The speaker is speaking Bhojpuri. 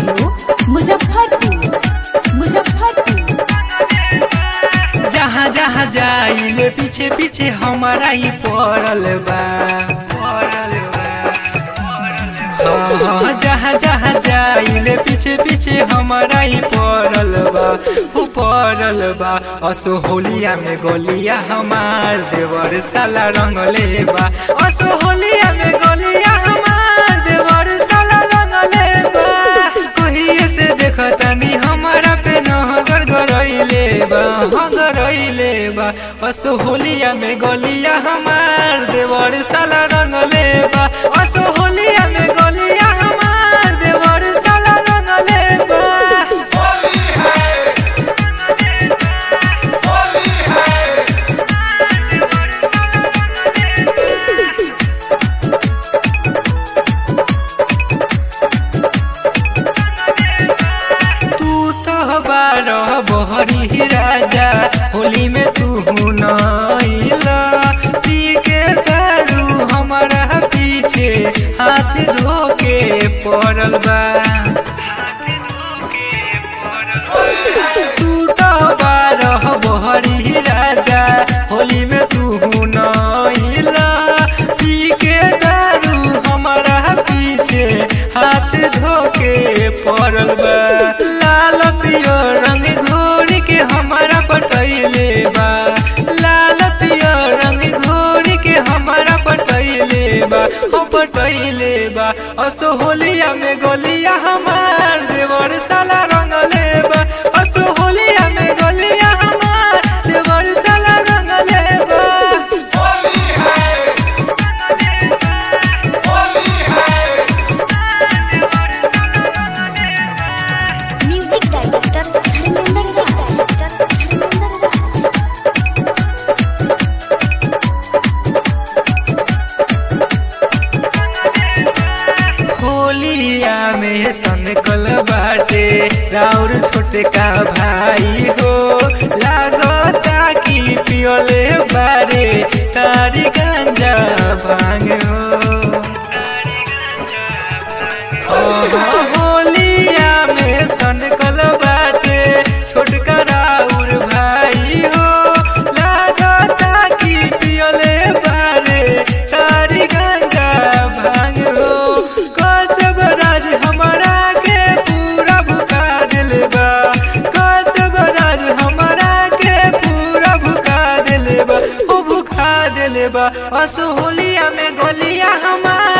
स्टूडियो मुजफ्फरपुर मुजफ्फरपुर जहाँ जहाँ जाइले पीछे पीछे हमारा ही पड़ल बा पड़ल बा हाँ, हाँ, जहाँ जहाँ जाइले पीछे पीछे हमारा ही पड़ल बा उ पड़ल बा असो होलिया में गोलिया हमार देवर साला रंगले बा असो होलिया में गोलिया हमार देवर साला रंगले बा कहिए से देखतनी हमारा पे नहगर गरइले बा हाँ गरइले बा असो होलिया में गोलिया हमार देवर साला रंगले बा असो होलिया में गोलिया हमार देवर साला रंगले बा होली है होली है तू तो बारह बहरी राजा होली में तू नइला पी के दारू हमारा पीछे हाथ धो के पड़ल बा तू तो बारह बहरी राजा होली में तू नइला पी के दारू हमारा पीछे हाथ धो के पड़ल बा लाल पियो रंग घोर के हमारा पटैले बा लाल पियो रंग घोर के हमारा पटैले बा ओ पटैले बा असो होलिया में गोलिया हमार देवर साला रंगले बा असो होलिया में गोलिया हमार देवर साला रंगले बा होली है होली है म्यूजिक डायरेक्टर धर्मेंद्र राज धर्मेंद्र राज होलिया में सनकल बाटे राउर छोटे का भाई हो लागता कि पियोले बारे तारी गंजा भांग हो ओहो, होलिया में सनकल बाटे छोटका राउर भाई हो लागता कि पियोले बारे तारी गंजा भांग हो कसब राज हमारा के पूरा भुका दिल बा कसब राज हमारा के पूरा भुका दिल बा ओ भुका दिल बा असो होलिया में गोलिया हमार